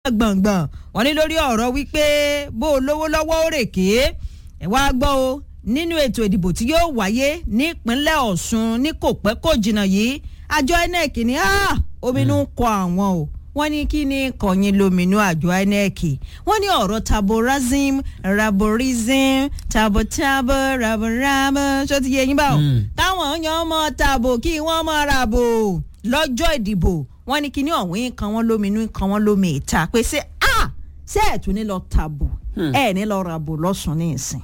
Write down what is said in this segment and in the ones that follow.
gbọ̀ngbọ̀n wọ́n ní lórí ọ̀rọ̀ wípé bó o lówó lọ́wọ́ ó rè ké ẹ wá gbọ́ o nínú ètò ìdìbò tí yóò wáyé nípínlẹ̀ Ọ̀ṣun ní kò pẹ́ kò jìnnà yìí àjọ INEC ní ominú ń kọ àwọn o wọ́n ní kí ni kọ̀yìn lóminú àjọ INEC wọ́n ní ọ̀rọ̀ taborazim raborizim tabotabo raborabo ṣó ti yé yín báwo táwọn yan ọmọ tabo kí wọ́n mọ rabo lọ́jọ́ ìdìbò wọ́n ní kíní ọ̀hún kan wọ́n lóminú kan wọ́n lómi ìta pé ṣé a ṣé ẹ̀ tún ní lọ tàbò ẹ̀ ní lọ ràbò lọ́sùn ní ìsìn.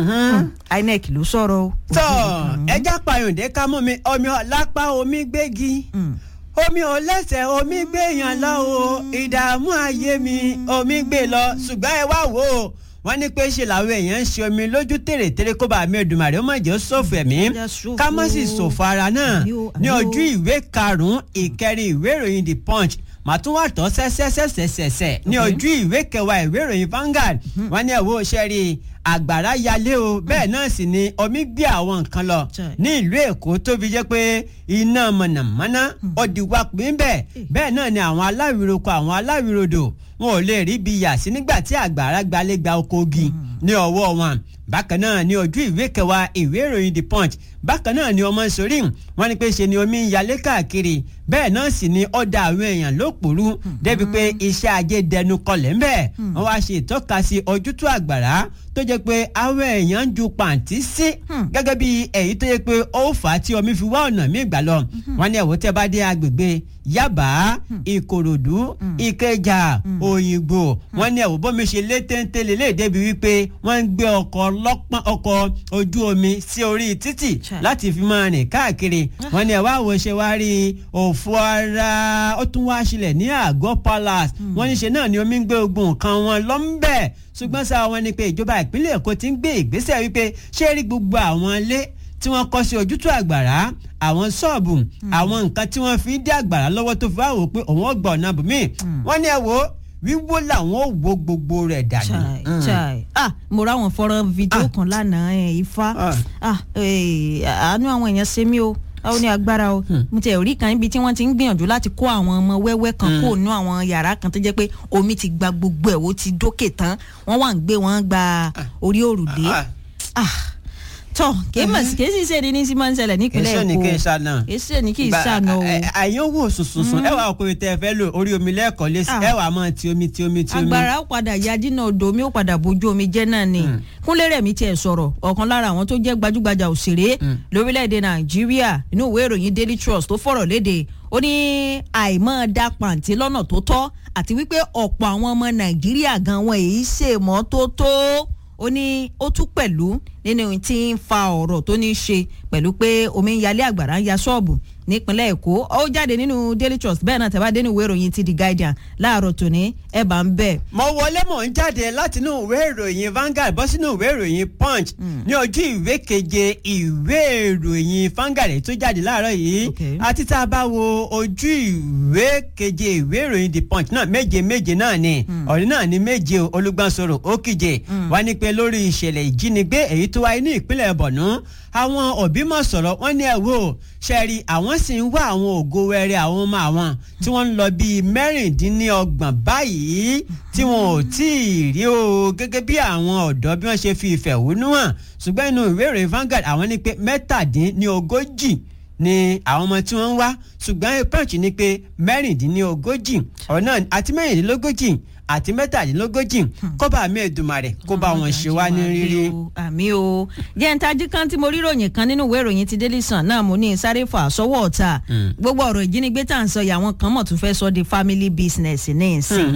INEC ló sọ̀rọ̀ o. tọ́ ẹja payọ̀dé ká mú mi omi ọ̀lápá omi gbégi omi ò lẹ́sẹ̀ omi gbé yàn lọ o ìdààmú ayé mi omi gbé lọ ṣùgbọ́n ẹ wá wò ó wọ́n ní pé ṣe làwọn èèyàn ń ṣe omi lójú tèrètèrè kó bá mi Èdùmàrè ó má jẹ́ ṣòfò ẹ̀mí ká má sì ṣòfò ara náà ní ojú ìwé karùn-ún ìkẹrin ìwé ìròyìn The Punch màá tún wà tọ́ sẹ́sẹ́sẹ́sẹ́sẹ́ ní ojú ìwé kẹwàá ìwé ìròyìn Vanguard wọ́n ní ẹ̀wọ́ ṣẹ́rí àgbàrá yalé o bẹ́ẹ̀ náà sì ni omi gbé àwọn nǹkan lọ ní ìlú Èkó tó fi jẹ́ pé iná mọ̀nàmọ́ná ó di wá pín bẹ́ẹ̀ bẹ́ẹ̀ náà ni àwọn aláwìroko àwọn aláwìrodò wọn ò lè rí ibi yà sí nígbà tí àgbàrá gbalẹ̀ gba oko ogi ní ọwọ́ wọn bákan náà ní ojú ìwé kẹwàá ìwé ìròyìn The Punch bákan náà ni ọmọ sórí wọn ni pé ṣe ni omi ń yalé káàkiri bẹ́ẹ̀ náà sì ni ó da àwọn èèyàn lópòrú débi pé iṣẹ́ ajé dẹnu kọlẹ̀ ń bẹ̀ wọ́n wá ṣe ìtọ́ka sí ojútùú àgbàrá tó jẹ́ pé àwọn èèyàn ń ju pàǹtí sí gẹ́gẹ́ bí èyí tó yẹ pé ó fà á tí omi fi wá ọ̀nà míì gbà lọ wọ́n ní ẹ̀wọ́ tẹ́ bá dé agbègbè Yaba Ìkòròdú Ìkẹjà Òyìnbó wọ́n ní ẹ̀wọ́ bómi ṣe lé téńté lélẹ̀ débi wípé wọ́n ń gbé ọkọ̀ lọ́pọ́n ọkọ̀ ojú omi sí orí títì láti fi máa rìn káàkiri wọ́n ní ẹ̀wọ́ àwọ̀ ṣe wá rí òfò ara ó tún wá sílẹ̀ ní àgọ́ palace wọ́n ní ṣe náà ni omi ń gbé ogun nǹkan wọn lọ́nbẹ̀ ṣùgbọ́n sáà wọn ni pé ìjọba ìpínlẹ̀ Èkó ti ń gbé ìgbésẹ̀ wípé ṣé rí gbogbo àwọn ilé tí wọ́n kọ́ sí ojútùú àgbàrá àwọn ṣọ́ọ̀bù àwọn nǹkan tí wọ́n fi ń dé àgbàrá lọ́wọ́ tó fi wá wò pé òun ò gbọ́ ọ̀nà bùnmí wọ́n ní ẹ wo wíwó làwọn ò wo gbogbo rẹ̀ dànù. chai chai ah mo ra àwọn fọ́nrán fídíò kan lánàá ẹ̀ ifá ah àánú àwọn èèyàn ṣe mí o ó ní agbára o mo ti rí kan níbi tí wọ́n ti ń gbìyànjú láti kó àwọn ọmọ wẹ́wẹ́ kan kó nú àwọn yàrá kan tó jẹ́ pé omi ti gba gbogbo ẹ̀ ó ti dókè tán wọ́n wà ń gbé wọn gba orí òrùlé tọ kì í mọ̀ sí kì í sì ṣe ni ní sí máa ń ṣẹlẹ̀ nípínlẹ̀ Èkó èso ni kì í ṣàna kì í ṣe ni kì í ṣàna o. àyàn wò sùnsùnsùn ẹ wà ọkùnrin tẹ fẹ́ lò orí omi lẹ́ẹ̀kan lé sí ẹ wà mọ́ ti omi ti omi ti omi. agbára ó padà ya dínà odò omi ó padà bójú omi jẹ́ náà ni Kúnlé Rẹ̀mí tiẹ̀ sọ̀rọ̀ ọ̀kan lára àwọn tó jẹ́ gbajúgbajà òṣèré lórílẹ̀‐èdè Nàìjíríà inú ìwé ìròyìn Daily Trust tó fọ̀rọ̀ léde ó ní àìmọ́ da pàǹtí lọ́nà tó tọ́ àti wípé ọ̀pọ̀ àwọn ọmọ Nàìjíríà gan wọn èyí ṣèmọ́tótó ó ní ó tún pẹ̀lú nínú tí ń fa ọ̀rọ̀ tó ní í ṣe pẹ̀lú pé omi ń yalé àgbàrá ń ya ṣọ́ọ̀bù nípínlẹ̀ èkó ó jáde nínú daily trust bẹ́ẹ̀ náà tẹ́bá dénú ìwé ìròyìn ti the guardian láàárọ̀ tòní ẹ̀ bá ń bẹ̀. mo wọlé mò ń jáde láti inú ìwé ìròyìn Vanguard bọ́ sínú ìwé ìròyìn punch ní ojú ìwé keje ìwé ìròyìn Vanguard tó jáde láàárọ̀ yìí àti tá a bá wo ojú ìwé keje ìwé ìròyìn the punch náà méje méje náà ni ọ̀rẹ́ náà ni méje olùgbàsọ̀rọ̀ òkìje wá ní pé lórí ìṣẹ̀lẹ̀ ìjínigbé èyí tó wáyé ní ìpínlẹ̀ Borno àwọn òbí mọ̀ sọ̀rọ̀ wọ́n ní ẹ̀ wò ṣẹ́ẹ̀rì àwọn sì ń wá àwọn ògo wẹrẹ àwọn ọmọ àwọn tí wọ́n ń lọ bíi mẹ́rìndínlọ́gbọ̀n báyìí tí wọn ò tí ì rí o gẹ́gẹ́ bí àwọn ọ̀dọ́ bí wọ́n ṣe fi ìfẹ̀hónú hàn ṣùgbọ́n inú ìwé ìròyìn Vanguard àwọn ní pé mẹ́tàdínlógójì ni àwọn ọmọ tí wọ́n ń wá ṣùgbọ́n punch ní pé mẹ́rìndínlógójì ọ̀nà àti mẹ́rìndínlógójì àti mẹ́tàdínlógójì kọ́ba mi Èdùmàrè kó bá wọn ṣe wá ní rírí. àmì o jẹ́ǹtajú kan tí mo rí ròyìn kan nínú ìwé ìròyìn ti Daily Sun náà mo ní sáré fà sọ́wọ́ ọ̀tá gbogbo ọ̀rọ̀ ìjínigbé tá à ń sọ yìí àwọn kan mọ̀ tún fẹ́ sọ di family business ní ìsìn.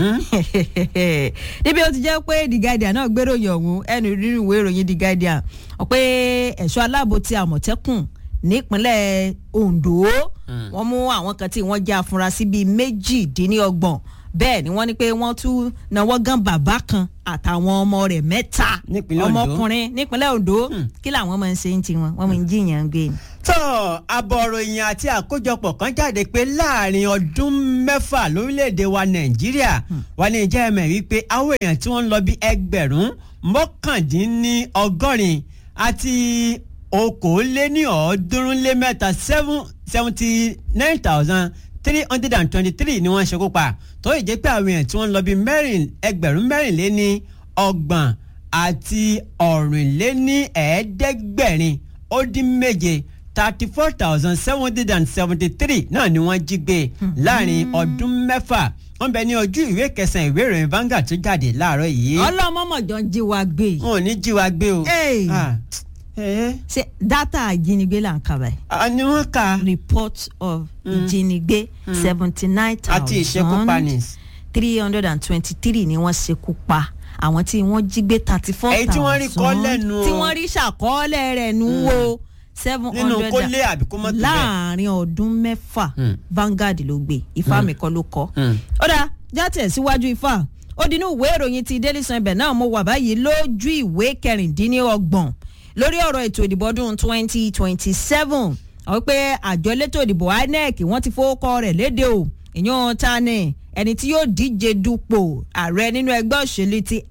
níbi ó ti jẹ́ pé The Guardian náà gbé ròyìn ọ̀hún ẹnu nínú ìwé ìròyìn The Guardian pé ẹ̀ṣọ́ aláàbò ti Àmọ̀tẹ́kùn nípínlẹ̀ Ondo wọ́n mú àwọn kan tí wọ́n jẹ́ afurasí bíi méjìdínlọ́gbọ̀n bẹ́ẹ̀ ni wọ́n ní pé wọ́n tún náwó gan bàbá kan àtàwọn ọmọ rẹ̀ mẹ́ta ọmọkùnrin nípínlẹ̀ Ondo kí làwọn máa ń ṣe ń tiwọn wọ́n máa ń jiyàn gbé ni. tó àbọ̀ròyìn àti àkójọpọ̀ kan jáde pé láàrin ọdún mẹ́fà lórílẹ̀‐èdè wa Nàìjíríà wà ní ìjẹ́ ẹ̀mẹ̀ wípé àwọn èèyàn tí wọ́n ń lọ bí ẹgbẹ̀rún mọ́kàndínlọ́gọ́rin àti okòóléníọ̀ọ́dúnrún lé mẹ́ta seven seventy nine thousand three hundred and twenty-three ni wọ́n ṣekú pa tó yìí jẹ́ pé àwọn èèyàn tí wọ́n lọ bí mẹ́rin ẹgbẹ̀rún mẹ́rìnléní ọgbọ̀n àti ọ̀rìnléní ẹ̀ẹ́dẹ́gbẹ̀rin ó dín méje thirty four thousand seven hundred and seventy three náà ni wọ́n jí gbé láàrin ọdún mẹ́fà wọ́n bẹ ní ojú ìwé kẹsàn-án ìwé ìròyìn Vanguard tó jáde láàárọ̀ yìí ọlọ́mọmọ̀jọ ń jí wa gbé wọn ò ní jí wa gbé o. Hey. Ah, eh, ṣe dátà ìjínigbé là ń kà báyìí ah, ni wọ́n kà report of ìjínigbé seventy nine àti ìṣekúpani. thousand three hundred and twenty three ni wọ́n ṣekú pa àwọn tí wọ́n jí gbé thirty four Èyí tí wọ́n rí kọ́ lẹ́nu o. tí wọ́n rí ṣàkọọ́lẹ̀ rẹ̀ nù wo seven nínú hundred kó lé àbí kó mọ́ tó bẹ́ẹ̀. láàrin ọdún mẹ́fà Mm. Vanguard ló gbé ifá mi kọ́ ló kọ́ Mm. ó dáa játẹ̀ síwájú ifá ó dinú ìwé ìròyìn ti Daily Sun ibẹ̀ náà mo wà báyìí lójú ìwé kẹrìndínlọ́gbọ̀n lórí ọ̀rọ̀ ètò ìdìbò ọdún twenty twenty seven àwọn pé àjọ elétò ìdìbò INEC wọ́n ti fowókọ rẹ̀ léde o ìyún ta ni ẹni tí yóò díje dupò ààrẹ nínú ẹgbẹ́ òṣèlú ti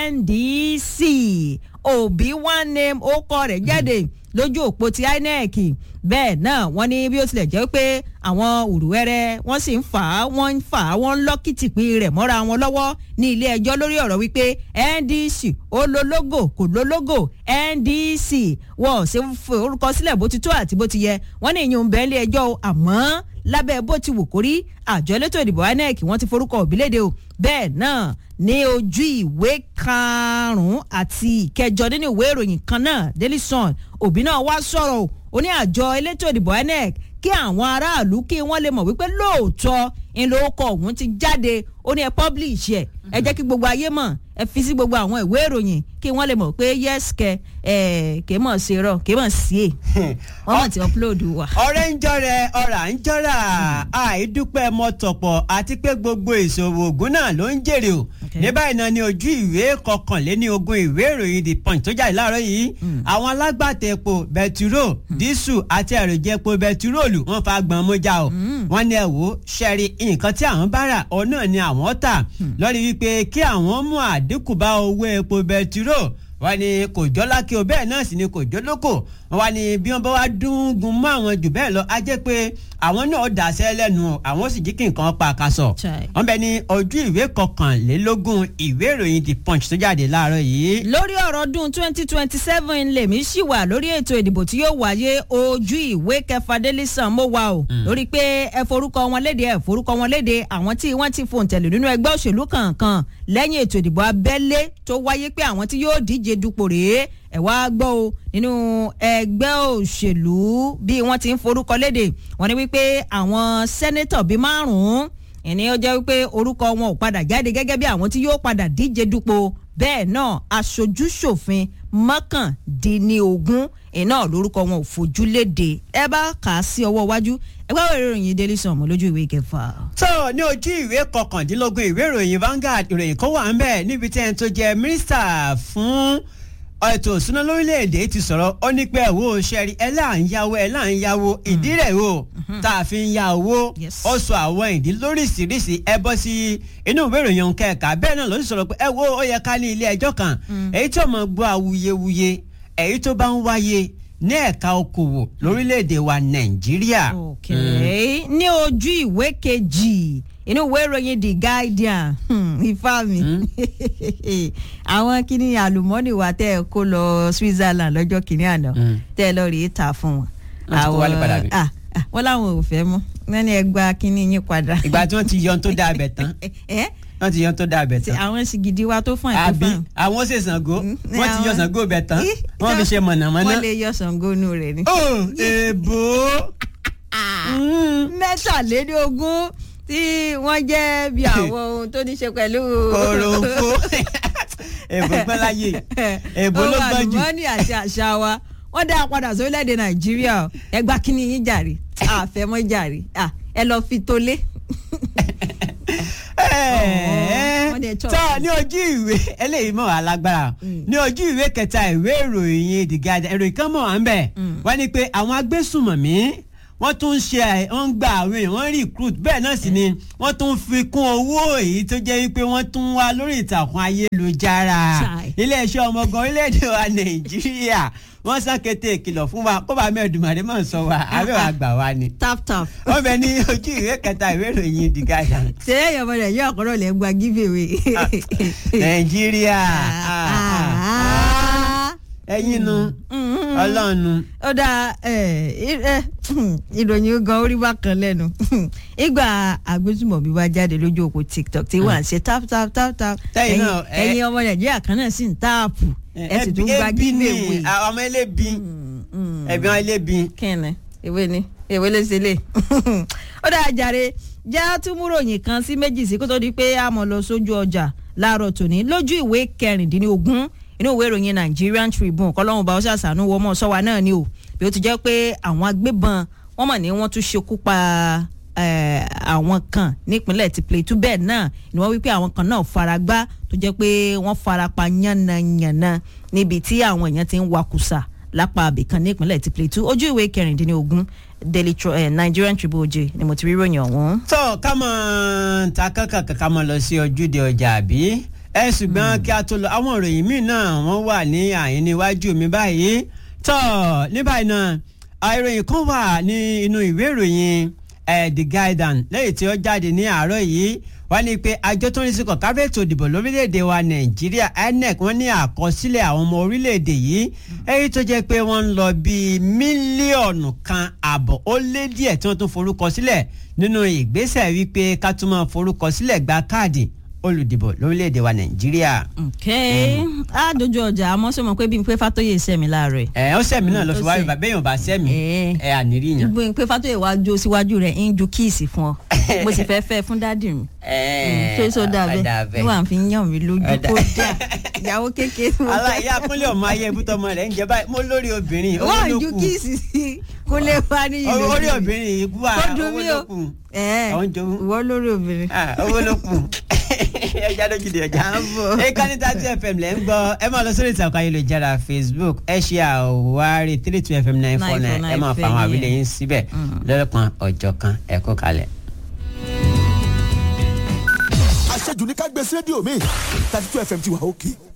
NDC Obi one name ó kọ rẹ̀ jáde lójú òpó ti INEC bẹ́ẹ̀ náà wọ́n ní bí ó tilẹ̀ jẹ́ pé àwọn òrùwẹ́rẹ́ wọ́n sì ń fà á wọ́n ń fà á wọ́n ń lọ́ kìtìpín rẹ̀ mọ́ra wọn lọ́wọ́ ní ilé ẹjọ́ lórí ọ̀rọ̀ wípé NDC ó lo logo kò lo logo NDC wọ́n ò ṣe orúkọ sílẹ̀ bó ti tó àti bó ti yẹ wọ́n ní ìyún bẹ́ẹ̀ ilé ẹjọ́ o àmọ́ lábẹ́ bó ti wù kórí àjọ elétò ìdìbò INEC wọ́n ti forúkọ òbílédè o bẹ́ẹ̀ náà ní ojú ìwé karùn-ún àti ìkẹjọ nínú ìwé ìròyìn kan náà Daily Sun òbí náà wá sọ̀rọ̀ o ó ní àjọ elétò ìdìbò INEC kí àwọn aráàlú kí wọ́n lè mọ̀ wípé lóòótọ́ ńlọkọ̀ ọ̀hún ti jáde ó ní ẹ publish ẹ ẹ jẹ́ kí gbogbo ayé mọ̀ ẹ fi sí gbogbo àwọn ìwé ìròyìn kí wọ́n lè mọ̀ pé yes kẹ ẹ kè mọ̀ ṣe rọ kè mọ̀ sí è wọ́n mọ̀ ti upload wa. ọ̀rẹ́ ń jọrẹ ọ̀rà ń jọrà àìdúpẹ́ mọ́tọ̀pọ̀ àti pé gbogbo ìṣòwò ògùn náà ló ń jèrè o Okay. ní báyìí náà ni ojú ìwé kọkànléní ogún ìwé ìròyìn the punch tó jáde láàárọ̀ yìí àwọn alágbàtà epo bẹtiró dísù àti èròjà epo bẹtiróòlù wọ́n fa gbọ̀n mọ́jà o wọ́n ní ẹ wò ó ṣẹ́rí nǹkan tí àwọn bá rà ọ náà ni àwọn tà lórí wípé kí àwọn mú àdínkù bá owó epo bẹtiró wọ́n ní kò jọ́ lákè o bẹ́ẹ̀ náà sì ni kò jọ́ lóko wọ́n ní bí wọ́n bá wá dúngun mọ́ àwọn jù bẹ́ẹ̀ lọ á jẹ́ pé àwọn náà dàṣẹ́ lẹ́nu o àwọn sì jí kí nǹkan pa àkàsọ̀ Chai. wọ́n bẹ ní ojú ìwé kọkànlélógún ìwé ìròyìn the punch tó jáde láàárọ̀ yìí. lórí ọ̀rọ̀ ọdún twenty twenty seven lèmi ṣì wà lórí ètò ìdìbò tí yóò wáyé ojú ìwé kẹfà Daily Sun mo wà o lórí pé ẹ forúkọ wọn léde ẹ forúkọ wọn léde àwọn tí wọ́n ti fòǹtẹ̀lù nínú ẹgbẹ́ òṣèlú kankan lẹ́yìn ètò ìdìbò abẹ́lé tó wáyé pé àwọn tí yóò díje dupò rèé ẹ wá gbọ́ o nínú ẹgbẹ́ òṣèlú bí wọ́n ti ń forúkọ léde wọ́n ní wípé àwọn sẹ́nẹ́tọ̀ bíi márùn-ún ìní ó jẹ́ wípé orúkọ wọn ò padà jáde gẹ́gẹ́ bí àwọn tí yóò padà díje dupò bẹ́ẹ̀ náà aṣojú ṣòfin mọ́kàndínlógún iná lórúkọ wọn ò fojú léde ẹ bá kà á sí ọwọ́ iwájú ẹ bá wẹ̀rẹ̀ ìròyìn Daily Sun mọ́ lójú ìwé kẹfà. tó ní ojú ìwé kọkàndínlógún ìwé ìròyìn Vanguard ìròyìn kan wà ń bẹ̀ níbi tí ẹni tó jẹ́ mínísítà fún ètò ìṣúná lórílẹ̀‐èdè ti sọ̀rọ̀ ó ní pé ẹ̀wọ́ ṣẹ́rí ẹ̀ là ń yáwó ẹ̀ là ń yáwó ìdí rẹ̀ o tá a fi ń ya owó Yes. ó sọ àwọn ìdí lóríṣiríṣi ẹ bọ́ sí inú ìwé ìròyìn kẹ̀kà bẹ́ẹ̀ náà ló sì sọ̀rọ̀ pé ẹ wo ó yẹ ká ní ilé ẹjọ́ kan èyí tó mọ̀ gbọ́ awuyewuye èyí tó bá ń wáyé ní ẹ̀ka okòwò lórílẹ̀‐èdè wa Nàìjíríà. ok ní ojú ìwé kejì inú ìwé ìròyìn The Guardian hmm, ifá mi àwọn kíní àlùmọ́nì wa tẹ́ ẹ kó lọ Switzerland lọ́jọ́ kìíní àná Mm. tẹ́ ẹ lọ rèé ta fún wọn. Wọ́n ti kó wálé padà bí? ah, ah, wọ́n láwọn ò fẹ́ mọ́ wọ́n ní ẹ gba kíní yín padà. ìgbà tí wọ́n ti yan tó dáa bẹ̀ tán ẹ wọ́n ti yan tó dáa bẹ̀ ti tán. àwọn sìgìdì wa tó fún àti àbí fún. àwọn ṣe Ṣàngó wọ́n ti yan àwọn- Ṣàngó bẹ̀ tán Ih, wọ́n fi ṣe mọ̀nàmọ́ná. wọ́n lè yọ Ṣàngónú rẹ̀ ni. ó èèbò mẹ́tàlélógún tí wọ́n jẹ́ bí àwọn ohun tó ní ṣe pẹ̀lú. kòròfo èèbò gbọ́n láyé èèbò ló Ohun gbọ́n jù. àlùmọ́ọ́nì àti àṣà wa wọ́n dá a padà sórílẹ̀‐èdè nàìjíríà o ẹ gba kíní yín jàre àfẹ́mọ́ jàre Ah, ẹ lọ fi tolé. wọ́n dẹ̀ chop. tọ́ ní ojú ìwé eléyìí mọ̀ alágbára ní ojú ìwé kẹta ìwé ìròyìn The Guardian ìròyìn kan mọ̀ wá ń bẹ̀ wọ́n ní pé àwọn agbésùmọ̀mí wọ́n tún ń ṣe ẹ̀ wọ́n ń gba àwọn èèyàn wọ́n recruit bẹ́ẹ̀ náà sì ni wọ́n tún fi kún owó èyí tó jẹ́ wípé wọ́n tún wá lórí ìtàkùn ayélujára Chai. iléeṣẹ́ ọmọ ogun orílẹ̀-èdè wa nàìjíríà wọ́n sàkété ìkìlọ̀ fún wa kó bá mẹ́ẹ̀dùmarè máa sọ wa abẹ́wà gbà wá ni. tap tap. wọ́n bẹ ní ojú ìwé kẹta ìwé ìròyìn The Guardian. ṣé ẹ̀yọ́ ọmọ nàìjíríà kọ́rọ̀ lẹ́ gba giveaway. nàìjíríà Ah. ẹ̀yin nu ọlọ́run nu. ó dáa ìròyìn gan orí bákan lẹ́nu ìgbà agbésùmọ̀bí wá jáde lójú òpó tiktok tí wọ́n à ń ṣe tap tap tap tap Tẹ́yìn ẹ̀yin náà, ẹ- ẹ̀yin ọmọ nàìjíríà kan náà sì ń táàpù ẹ sì tún gba ẹbí ni giveaway. àwọn ọmọ ẹlẹ́bi ẹbí wọn ẹlẹ́bi. kíni ìwé ni ìwé lè ṣe lè ó dáa jàre já túmúròyìn kan sí méjì sí kó tó di pé a mọ̀ lọ sójú ọjà láàárọ̀ tòní lójú ìwé kẹrìndínlógún inú ìwé ìròyìn Nigerian Tribune kọ́lọ́hún bá ó ṣàṣàánú wọ́mọ̀ sọ́wa náà ni o bí ó ti jẹ́ pé àwọn agbébọn wọ́n mọ̀ ní wọ́n tún ṣekú pa eh, àwọn kan nípínlẹ̀ ti Plateau bẹ́ẹ̀ náà ni wọ́n wí pé àwọn kan náà fara gbá tó jẹ́ pé wọ́n fara pa yánnayànna níbi tí àwọn èèyàn ti ń wakùsà lápá abìkan nípínlẹ̀ ti Plateau ojú ìwé kẹrìndínlógún Daily Tro- eh, Nigerian Tribune oje ni mo ti rí ròyìn ọ̀hún. tó ká mọ̀ ta kankan ká mọ̀ lọ sí ojúde ọjà àbí ẹ ṣùgbọ́n kí a tó lọ àwọn ìròyìn míì náà wọ́n wà ní àyín níwájú mi báyìí tó ní báyìí náà ìròyìn kan wà ní inú ìwé ìròyìn eh, The Guardian lẹ́yìn tí ó jáde ní àárọ̀ yìí wọ́n ní pé àjọ tó ń rí sí kọ̀ọ̀kan ètò ìdìbò lórílẹ̀‐èdè wa Nàìjíríà INEC wọ́n ní àkọsílẹ̀ àwọn ọmọ orílẹ̀‐èdè yìí èyí tó jẹ́ pé wọ́n ń lọ bíi mílíọ̀nù kan àbọ̀ ó lé díẹ̀ tí wọ́n tún forúkọ sílẹ̀ nínú ìgbésẹ̀ wípé ká tún máa forúkọ sílẹ̀ gba káàdì olùdìbò lórílẹ̀‐èdè wa Nàìjíríà. ok á dojú ọjà àmọ́ sọ ma pé bí n pé Fátóyè sẹ́mi láàárọ̀ ẹ̀. ẹ ó sẹ́mi náà lọ ó fi wáyé sẹ́. bàbá èèyàn bá sẹ́mi Eh. ẹ ànírí yàn. bí n pé Fátóyè wá jó síwájú rẹ̀ ń ju kíìsì fún ọ mo sì fẹ́ fẹ́ fún dádì mi. ṣé sọ dà bẹ́ẹ̀ níwà fi ń yàn mí lójú Ọ̀dà. kó dà ìyàwó kékeré mo fẹ́. aláìyá kúnlẹ̀ ọmọ ayé ibùtọ́ ọmọ rẹ̀ ń jẹ báyìí mo lórí obìnrin owó wọ́n ló ju kù kíìsì sí kó lè wá ní ìlú. orí obìnrin yìí kú à kó dùn owó mí ló o kù ẹ Àwọn jowú. ìwọ lórí obìnrin. Ah, owó ló kù ẹja lójú di ọjà Àbọ̀. ìkànnì tàbí fm lẹ́ ń gbọ́ ẹ máa lọ sórí ìtàkùn ayélujára facebook ẹ ṣe àwárí three two fm nine four nine ẹ máa fa àwọn àwílẹ̀ yín síbẹ̀ lọ́lọ́kan ọjọ́ kan ẹ kó kalẹ̀. àṣejù ní ká gbé sí rédíò mi thirty two fm ti wà òkè